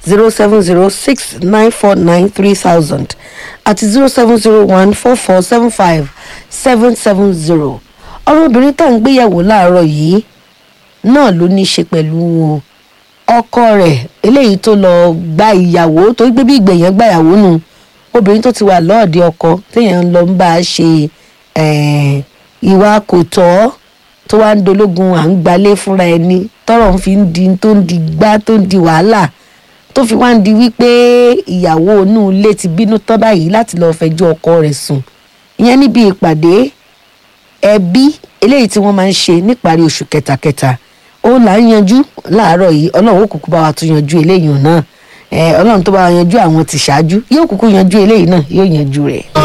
zero seven zero six nine four nine three thousand àti zero seven zero one four four seven five seven seven zero ọmọbìnrin tá à ń gbéyàwó láàárọ̀ yìí náà ló ní í ṣe pẹ̀lú ọkọ rẹ̀ eléyìí tó lọ gba ìyàwó tó gbé bí ìgbẹ̀yàn gba ìyàwó nù obìnrin tó ti wà lọ́ọ̀dẹ ọkọ téèyàn lọ ń bá a ṣe eh, ìwà kò tọ́ tó wá ń dológun à ń gbalé fúnra ẹni tọrọ ń fi ń di tó ń di gbá tó ń di wàhálà tó fi wá ń di wípé ìyàwó inú ilé ti bínú tán báyìí láti lọ́ọ́ fẹjọ́ ọkọ rẹ̀ sùn ìyẹn níbi ìpàdé ẹbí eléyìí tí wọ́n máa ń ṣe níparí oṣù kẹtàkẹtà ó là ń yanjú láàárọ̀ yìí ọlọ́run ó kúkú bá wa tún yanjú eléyìí náà ẹ ọlọ́run tó bá wa yanjú àwọn ti ṣáájú yóò kúkú yanjú eléyìí náà yóò yanjú rẹ̀.